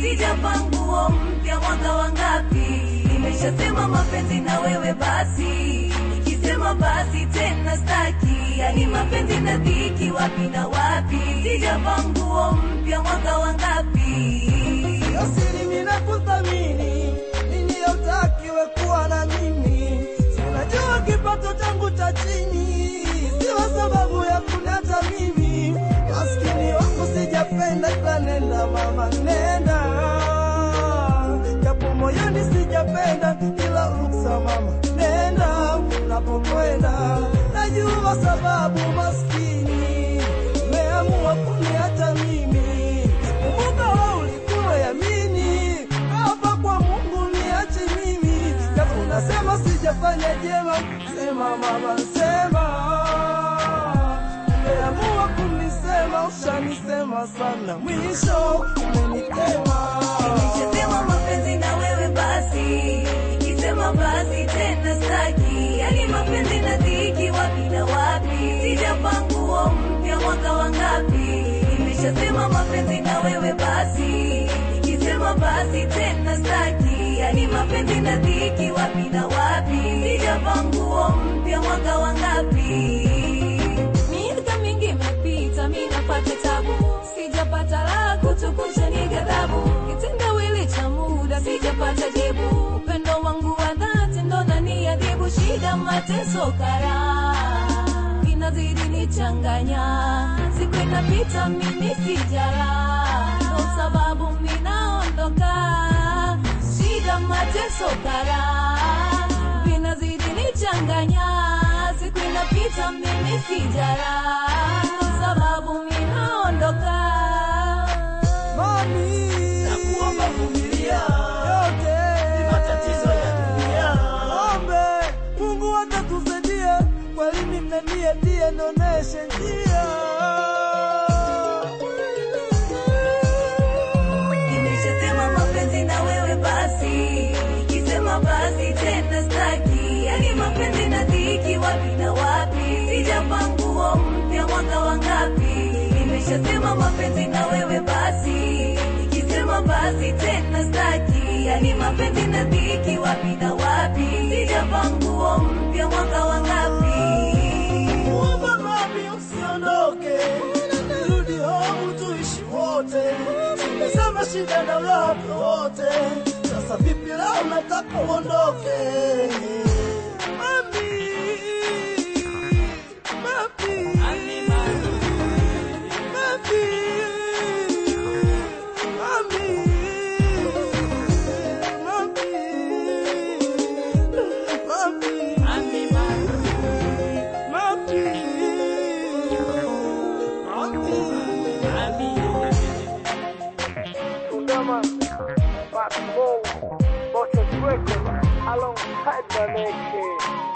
sijavaa nguo mpya mwaka wangapi nimeshasema mapenzi na wewe basi nikisema basi tena staki yani mapenzi na dhiki wapi na wapi sijavaa nguo mpya mwaka wangapi Asili ninakuthamini, nini utakiwe kuwa na mimi. Si unajua kipato changu cha chini, sio sababu ya kuniacha mimi. Maskini wangu sijapenda, ila nenda mama, nenda japo moyoni sijapenda, ila ruksa mama, nenda unapokwenda. Najua sababu maskini umeamua kuniacha mimi. Kumbuka wewe ulikuwa yamini hapa kwa Mungu niache mimi, japo unasema sijafanya jema, sema mama, sema umeamua kunisema, ushanisema sana, mwisho umenitema. Nimeshasema mapenzi na wewe basi, nikisema basi tena staki, yani mapenzi na dhiki wapi na wapi, sijavaa nguo mpya mwaka wangapi. Nimeshasema mapenzi na wewe basi, nikisema basi tena staki, yani mapenzi na dhiki wapi na wapi, sijavaa nguo mpya mwaka wangapi. Miaka mingi imepita, mi napata tabu, sijapata la kutukusha ni ghadhabu, kitendawili cha muda sijapata jibu, upendo wangu wa dhati ndo naniadhibu, shida mateso kara inazidi nichanganya, siku inapita mimi sijala, ndo sababu minaondoka, shida mateso kara vinazidi nichanganya, siku inapita mimi sijala, ndo sababu minaondoka. Mami, Nakuomba vumilia, yote ni matatizo ya dunia. Ombe Mungu atatusaidia, mwalimu mnaniatia, noneshe njia. Nimeshasema mapenzi na wewe basi, nikisema basi tena staki, yani mapenzi na dhiki wapi na wapi, sijavaa nguo mpya mwaka wangapi. Nimeshasema mapenzi na wewe basi, nikisema basi tena staki, yani mapenzi na dhiki wapi na wapi, sijavaa nguo mpya mwaka wangapi. Muomba mami usiondoke, rudi home tuishi wote. Nimesema shida na lako wote, sasa vipi leo nataka uondoke? Mami, mami, mami, mami, mami, mami. Kudama, Pop Mo, Bottle Records, alongside my man Kid.